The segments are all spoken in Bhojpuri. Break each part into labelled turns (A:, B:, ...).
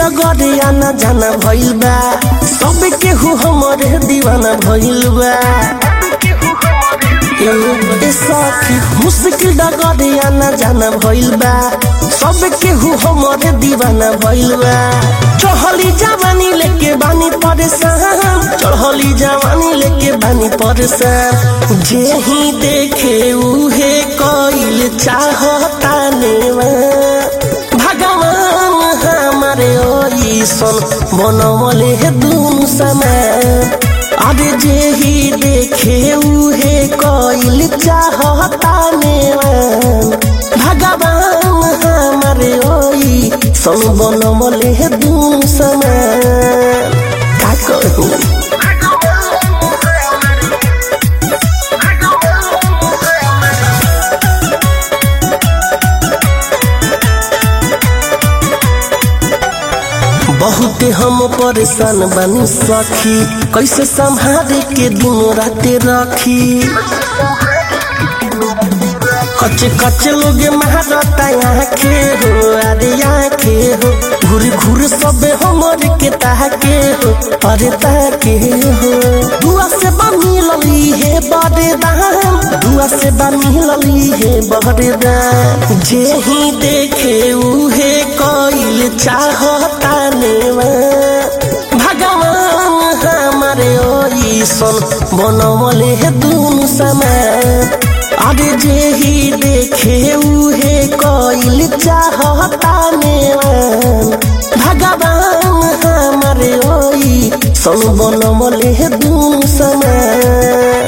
A: डगरिया न जाना भइल बा सब केहू हमरे दीवाना भइल बा ए ए सखी मुश्किल डगरिया न जाना भइल बा सब केहू हमरे दीवाना भइल बा चढ़ली जवानी लेके बानी परेशान चढ़ली जवानी लेके बानी परेशान जे ही देखे उहे कइल चाहता नेवा भगवान हमारे ओइसन बनवले हे दुनु समय अरे जे ही देखे उहे कइल चाहता नेवान भगवान हमारे ओइसन बनवले हे दुनु समय का कहूँ बहुते हम परेशान बनी सखी कैसे संभाले के दिन राते रखी कच्चे कच्चे लोग महारता आखे हो अरे आखे हो घूर घूर सब हमर के ताके हो अरे ताके हो दुआ से बनी लली है बड़े दाम दुआ से बनी लली है बड़े दाम जे ही देखे उहे कइल चाहता नेवा भगवान हमारे ओइसन बनवले है दुनु समय अरे जे ही देखे उहे कइल चाहता नेवान भगवान हमारे ओई सन बनवले है दुनु समय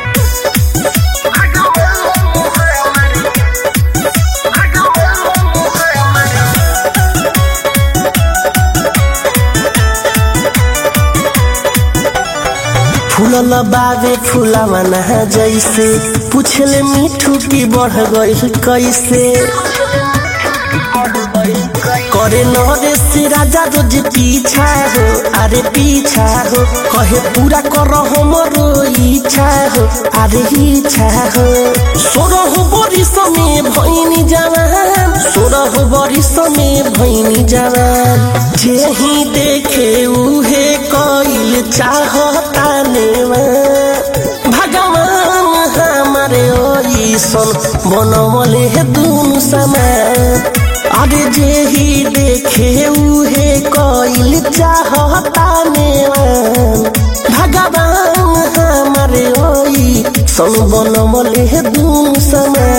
A: फूलल बाबे फूलावा नहा जैसे पूछले मिठू की बढ़ गई कैसे करे नरे से राजा रोज पीछा हो अरे पीछा हो कहे पूरा कर हमरो इच्छा हो अरे इच्छा हो सोरह बरिस में भैनी जवान सोरह बरिस में भैनी जवान जे ही देखे उहे कइल चाहता नेवा भगवान हमारे ओइसन बनवले हे दुनु समय अरे जे ही देखे उहे कइल चाहता नेवान भगवान हमारे ओई सन बनवले हे दुनु समय